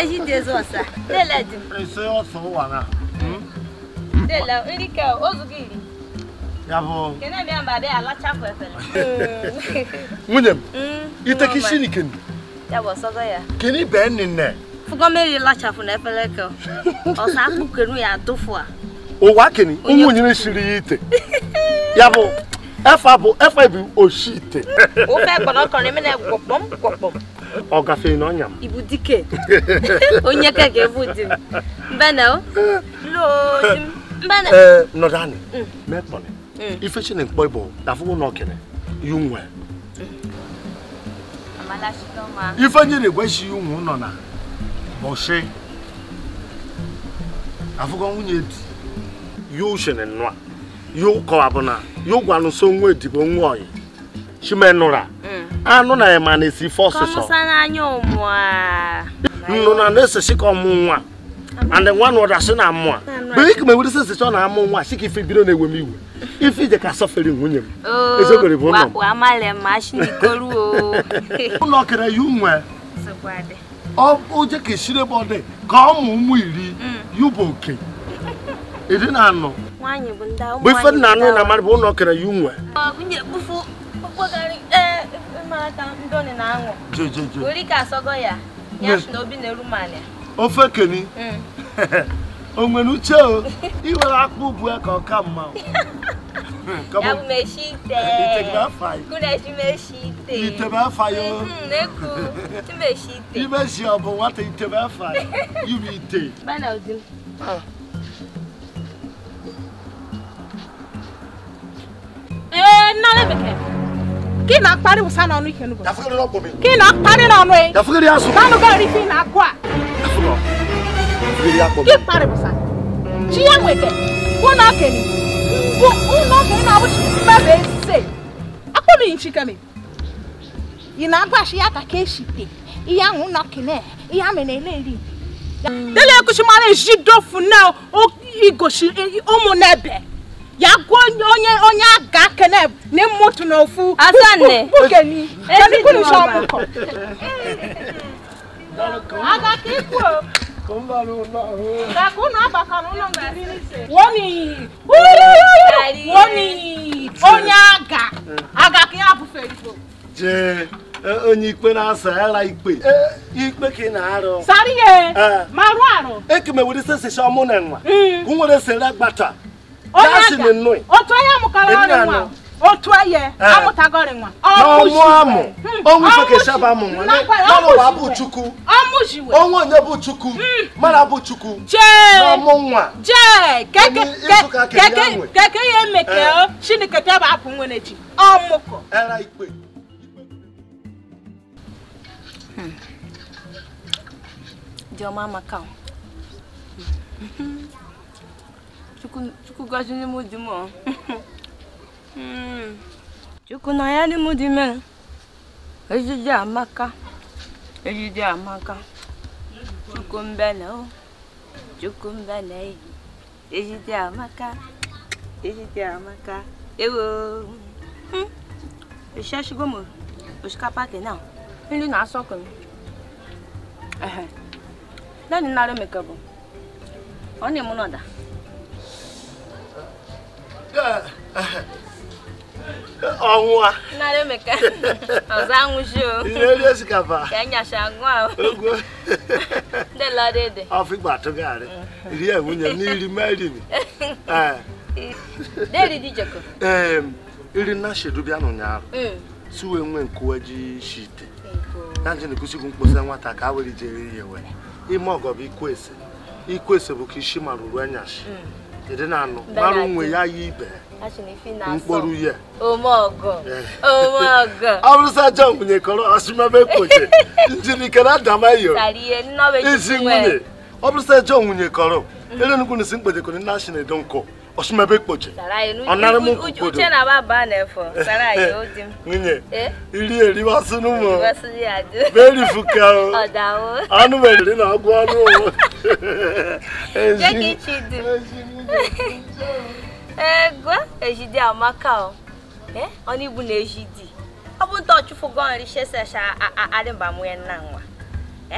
ejide zọsa dele di m ese ọsọ ụwa na dele nri ka ozugo iri ya bụ kene bịa mba bịa alachapụ efere nwunye m Mm, iteke mama. isi ni keni ya bụ ọsọgọ ya keni bee nne fụgọ mmiri lachapụ na efere ka ọsa akpụkenu ya dụfụ a ụwa keni Onye- ụmụ nyere shiri ya ite ya bụ efa bụ efa bụ oshi ite ofe kpọnọkọrọ eme na gwọkpọm gwọkpọm ọ gafee n'ọnya m ibu dike onye ka ga-ebu di m mbana o lo di m mbana ee nọdụ anị Mm. mekpọrọ Mm. ife chi na-ekpọ ịbụ dafụgo na okene yu nwe amalachidọma ife nye na-egweshi ụmụ nọ na bọshi afụgo nwunye di yu shene nnụa yu kọwabụna yu gwanụ so nwa edibo nwa oyi chimenụra anụ na ema na-esi ife ọsụsọ kọmụsa n'anya ụmụ a nnụ na na-esesi ka ọmụ nwa and nwa na ụdasị na amụ a bụ ike ma ewere sesi ọ na-amụ nwa sị ka ife bido na-ewe m iwe ife ije ka sọfere nwunye m ezogori bụ ụlọ m wa amale ma shinikoru o ụlọ kere yu nwe Sọkwade. ọ oje ka esiri ebe ọ dị ka ụmụ ụmụ iri yu bụ oke iri na anọ nwaanyị bụ ndị ụmụ bụ ife nwaanyị nna anụ bụ na ndị amarị bụ ụlọ kere yu nwe Ọ bụ nye kpufu okpogari ee mara ka ndoni na aṅụ je je je were ike asọgọ ya ya si na obi na-eru mali ofe keni o nwere uche o iwere akpụ bụ ya ka ọ ka mma o. Come ya on. bụ meshi ite Ite gị afọ anyị. kuneshi meshi ite Itebe afa ya o. Mhm, na-eku imeshi ite ime si ọ bụ nwata itebe afa anyị. ibe ite bana odi m ee nnara bekee ka ị na-akparị wụsa n'ọnụ ike n'ugbo yafugere n'ọkpọ m ka ị na-akparị n'ọnụ ị yafugere ya asụ n'ọnụ gari ife ị na-akụ a yafugere yafugere ya akpọ m gị kparị wụsa chi ya nweke ụlọ okenye bụ ụlọ okenye na ọbụchi mmebe ese akpọmighị nchikeme ị na-agbashi ya ka ka eshite ihe ahụ ụlọ okenye ihe a mere ele eri dele ekuchi mara eji dofu na o- igoshi ụmụ n'ebe ya gwa onye onye onye aga kene na mmotu na ofu Asanne. bukeni Ezi keni kuni dị sọ ọba. ọmụkọ aga ka ikwu o ka ka ụnụ agbakọrọ ụlọ ngari n'ise woni woni onye aga aga ka ya bụfe igbo jee e, onye ikpe na-asa ara ikpe E, ikpe ka ị na-arụ sari ye Eh. marụ arụ ekemewere sesesi ọmụ na nwa Mm. ka nwere sere gbata onye Ya si aga na nnụị. otu onye amụkara Edi ọrị na nwa anọ. otu onye amụtagọrị nwa n'ọmụ amụ Hmm. ọnwụ ife ka Ọmụchiwe. eshaba amụ nwa Nakwa ya, n'ọnụ ụwa bụ ọmụchiwe. chukwu ọmụjiwe onwe onye bụ chukwu mara bụ chukwu jee n'ọmụ nwa jee keke Onye ịzụka ke- keke ya keke nwe. keke ya emeke Eh. o chineke tebe apụ nwere ji ọmụkọ era ikpe dị ọma maka o. Chukwu Chukwu gọzie mụ di m o. Mm. Chukwu na ya dị mụ di mere ejiji amaka ejiji amaka Chukwu mbele o Chukwu mbele eyi ejiji amaka ejiji amaka ewo Mm. Eshashigo m osikapa kena nri na-asọkụ m Ehe. Nani nara emeka bụ ọ na-emu n'ọda ọnwụa nara emeka ọzọ anwụchi o ihe eri osikapa ka enyacha agụ ahụ ogwo ndị lọrọ ede ọfịgba atụgharị rie nwunye m n'iri merini deri dị jekọ ee iri na shedu bịa n'ụnyaahụ si wee nwee nkuwe ji shite ya nje na-ekwusighị mkposa nwata ka a were jere ihe wee ime ọgọ bụ ikwese ikwese bụ ka isi mara uru enyashi ịdị na anụ Mbe mara na onwe di. ya ya ibe mkpọrọ mkpọrọ ihe omeọgọ Eh. omeọgọ ọ bụrụ sa jọn nwunye kọrọ ọsụmebe kpoche njirikere adamayo tara ihe nnọọ ezi nwunye ọ bụrụ sa jọn nwunye kọrọ ele nnukwu na isi mkpejekọrọ ndị asị na-edo nkụ ọsụmebe kpoche Ọ nara m nkwukwudo. uche na baba na-efọ tara ya o di m nwunye Eh? iri eriwasị n'ụmụ Iwasị ya dị berifuka o ọdawo anụ meriri na ọgwụ ọnụ o. Ezi- Jẹ́ kí chi dị m. ezi nwunye. ego ejidi amaka o eh oni bu na ejidi ọ bụ nta ọchụfụ gọ nri shesesha arịba mụ ya nna nwa eh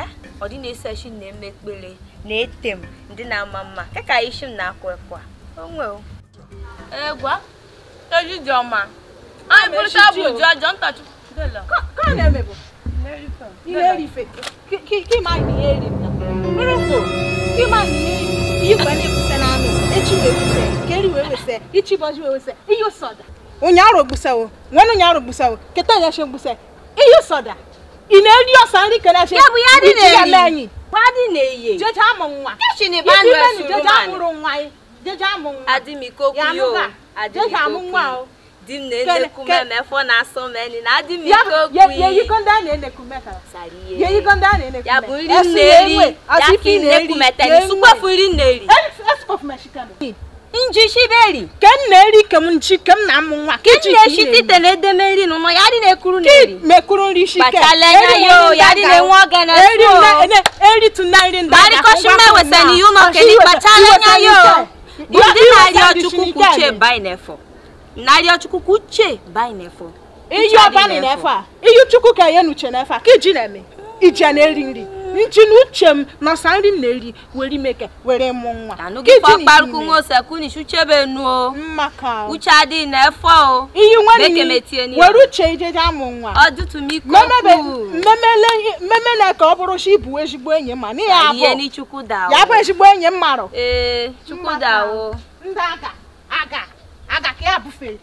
ọ dị na-ese shi na-eme ekpere na-ete m ndị na-ama mma keka isi m na-akwa ekwa onwe o egwa ejiji ọma anyị bụrụcha bụ ji ọjọọ ntachi ka a na-eme bụ ihe erife ka ịma na ihe eri na bụrụ bụ ka ịma na ihe eri ihe gwa na-ekwuse na anụ echi wee wese ka eri wee wese ichi bọji wee wese ihe ụsọda ụnyaahụ gbusawo nwere ụnyaahụ gbusawo keta ya she gbuse ihe ụsọda ị na-eri ọsa nri kere eche ya bụ ya dị anyị na-eri kwa dị na-eye jeje amụ nwa kechi na Isi ịba imenu nụ jeje esuruman amụrụ nwa anyị jeje amụ nwa adịmikokwu Ya yo anụga, jeje amụ nwa o di m na-enekwu Ke- m emefọ na-asọ m eni na ya adịmikokwu ya ya eyiko ndị a na-eneku mekara sara ya ihe eyiko ndị a na-eneku ya bụ nri Esi m ya na-eri enwe, ya asị ka ife ị ị na-eri, na-ekwu metani ya enwe. sukwafu nri m na-eri Es- escof mexicano. nji shiberi ke m na-eri ke m nchi ke m na-amụ nwa ke m na-eshi ite na edeme nri n'ụlọ ya dị na-ekuru na-eri mekuru nri shi ke Kpachala anya yo, ya dị na-enwe oge na eri so. nne- ene- eri tu na nri ndị Bari aga, koshi ngwa me kwa wese nwa. ni yuno Koshi keni iweta- kpachala iweta anya yo nri bụ ke. ndị Iweta na-arịọ nri chukwu shi kwuche nke bai n'efọ na-arịọ chukwu kwuche bai n'efọ iyi ọbani na-efe a iyi chukwu ka ya nuche na-efe a ka iji na-eme iji a na-eri nri nchi na uche m nọsa nri m na-eri were imeke were mụ nwa anụ Ka gị iji fọ na kparụkwu ime. nwa osekwu ni chuchebe nu o mma ka o. uche adịghị n'efọ o iyi nwere Meke iyi, metie n'ihe. were uche ijeje amụ nwa ọdụtụmiko memebe kwu memele memele ka ọ bụrụ si bụ ezigbo enyi ma n'ihi ya ihe bụ ni chukwu da ya bụ ezigbo enyi m marụ ee chukwu da o ndị aga aga aga ka ya bufere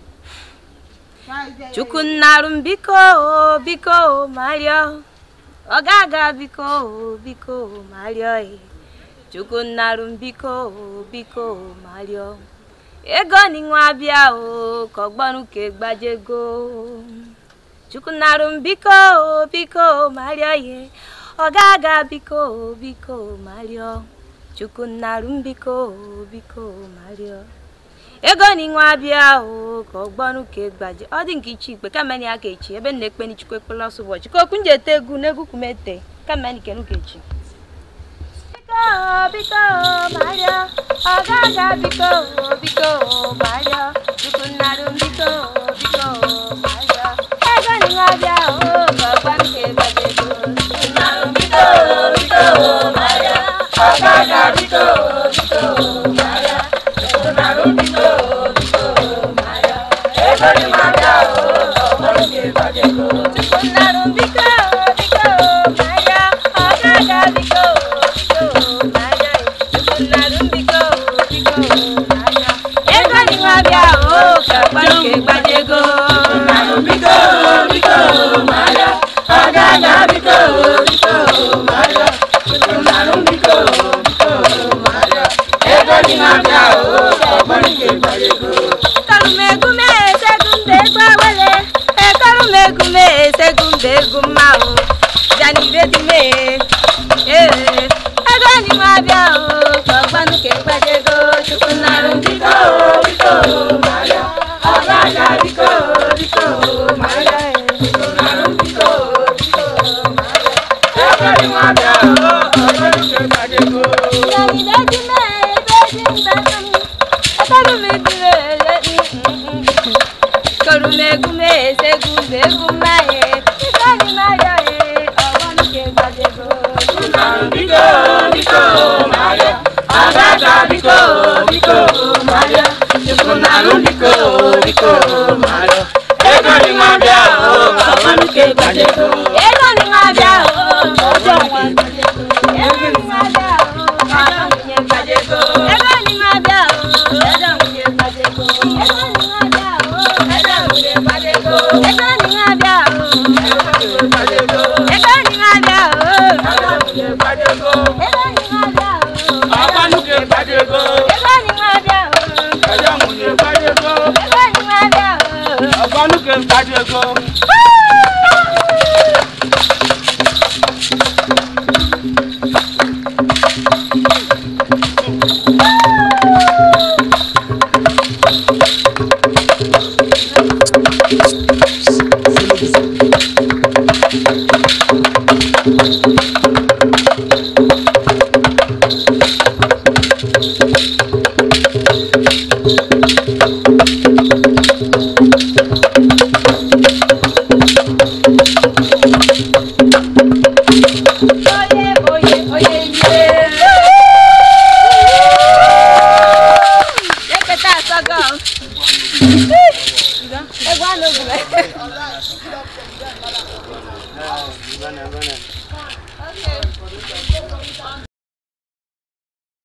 chukwu nnarụ m biko o biko o marịọ ọ ga-aga biko o biko o marịọ e chukwu nnarụ m biko o biko o marịọ ego ni nwa bịa o ka ọgbọnụ ka egbajego chukwu nnarụ m biko o biko o marịọ ye ọ ga-aga biko o biko o marịọ chukwu nnarụ m biko o biko o marịọ ego ni nwa bịa o ka ọgbọnụ ka egbaje ọ dị nke iche ikpe kameni aka echi ebe m na-ekpe ni chukwu ekpela ọsọ ụbọchị ka okwu nje ete egwu n'egwu kumete kameni kenu ka echi biko biko marịọ ọ ga-aga biko biko marịọ chukwu nnarụ m biko biko marịọ ego ni nwa bịa o ka ọgbọnụ ka egbaje ego chukwu nnarụ m biko biko marịọ ọ ga-aga biko biko marịọ chukwu nnarụ m biko biko marịọ ego ni nwa bịa o ka ọgbọnụ ka egbaje ego chukwu nnarụ m biko biko marịọ ọ ga-aga biko biko marịọ chukwu nnarụ m biko biko marịọ ego ni nwa bịa o ka ọgbọnụ ka egbaje ego biko biko marịọ ọ ga-aga biko biko marịọ chukwu nnarụ m biko biko marịọ ego ni nwa bịa o ka ọgbọnụ ka egbaje ego Ekarumegume segumbe gbawele Ekarumegume segumbe gumma o Jani bedume eh Ego ni nwa bịa o Kọgbanu ke gbajego Chukwu narụ biko biko Maria Ọbaja biko biko Maria Chukwu narụ biko biko Maria Ego ni nwa bịa o Kọgbanu ke gbajego Jani bedume bedumbe Ekarumegume Karumegume segumbe gumaye Ikani Maria e ọgbọnụ ke gbajego biko biko Maria Agaga biko biko Maria Chukwunarụ biko biko Maria Ego ni nwa bịa o ọgbọnụ ke gbajego Ego ni nwa bịa o ọjọ nwa gbajego Ego ni nwa bịa o ọjọ nwunye gbajego Ego ni nwa bịa o ọjọ nwunye gbajego Ego ni nwa bịa o ọjọ nwunye gbajego Ego ni nwa bịa o ọjọ nwunye gbajego Ego ni nwa bịa o ọjọ nwunye gbajego Ego ni nwa bịa o Ọgbọnụ ka gbajego, Ego ni nwa bịa o ẹjọ́ nwunye gbajego, Ego ni nwa bịa o ọgbọnụ ka gbajego. Oye, oye, Egwu a n'ogu Bene, bene.